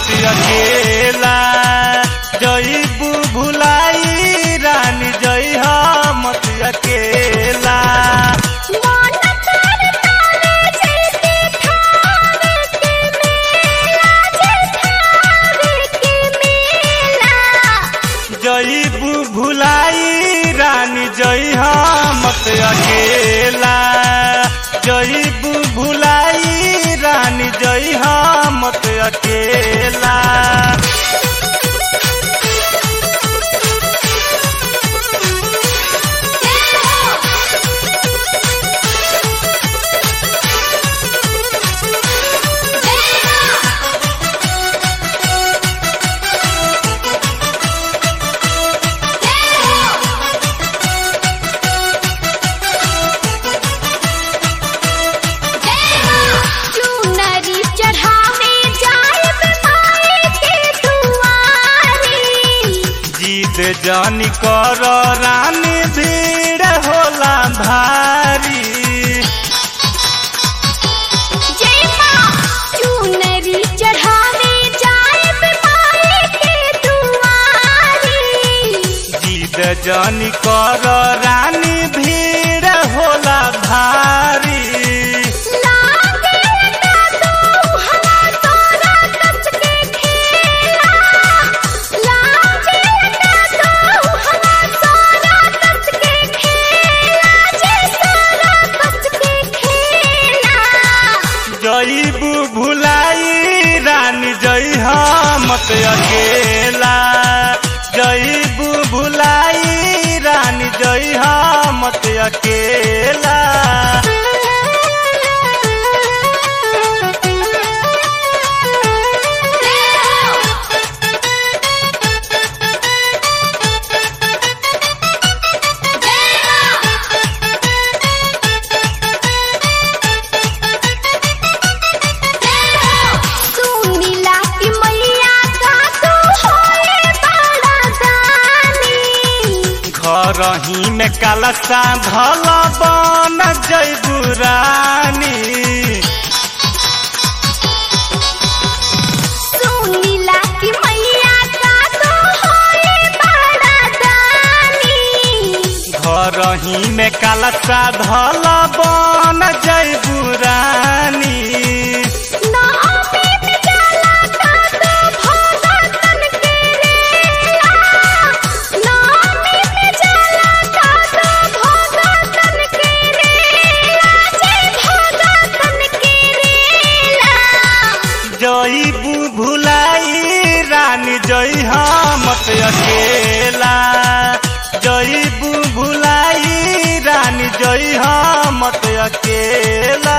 मत अकेला जईबू भुलाई रानी जई मत अकेला मन करतावे जैसे ठावे के मेला जठावे के मेला जईबू भुलाई रानी जई मत अकेला जईबू भुलाई रानी जई मत अकेला चुनरी चढ़ावे जाए माए के दुआरी जीत जानी कर रानी भीड़ होला भारी जय माँ चुनरी चढ़ावे जाए माए के दुआरी जीत जानी कर रानी भीड़ होला भारी लागे ना तो हवा तोरा कच के खेला लागे ना तो हवा तोरा कच के खेला जे तोरा कच के खेला जईबू भुलाई रानी जई मत अकेला जईबू भुलाई रानी जई मत अकेला सुनीला की मैया का तू होए बड़ा दानी घर ही में कलसा धल बन जईबू रानी सुनीला की मैया का तू होए बड़ा दानी घर ही में कलसा धल बन जईबू रानी नामे में जाला का तू भगतन के रेला नामे में जाला का तू भगतन के रेला जे भगतन के रेला जईबू भुलाई रानी जई मत अकेला जईबू भुलाई रानी जई मत अकेला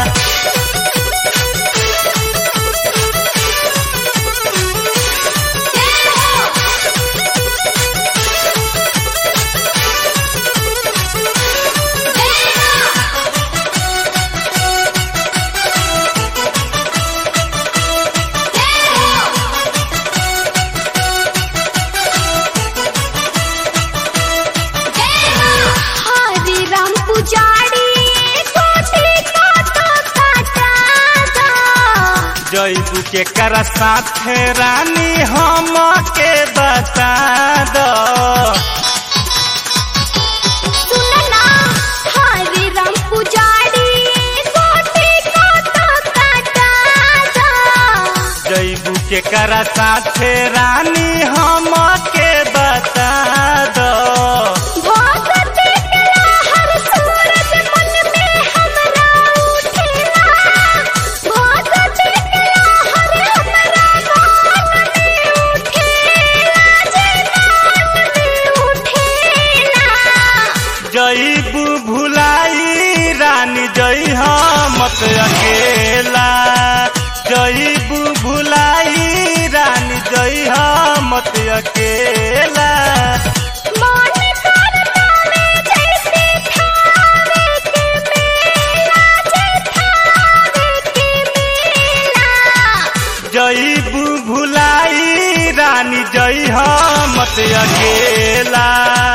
हरि राम पुजारी कोटि का तो काटा दा जईबू के कर साथ रानी हम के बता दो सुनना हरि राम पुजारी कोटि का तो काटा दा जईबू के कर साथ रानी हम के बता दो भगत के हर सूरज मन में हमरा उठेला भगत के हर हमरा मन में उठेला जे मन में उठेला जईबू भुलाई रानी जई मत अकेला जईबू भुलाई रानी जई मत अकेला मन करतावे जैसे ठावे के मेला जे ठावे के मेला जईबू भुलाई रानी जई मत अकेला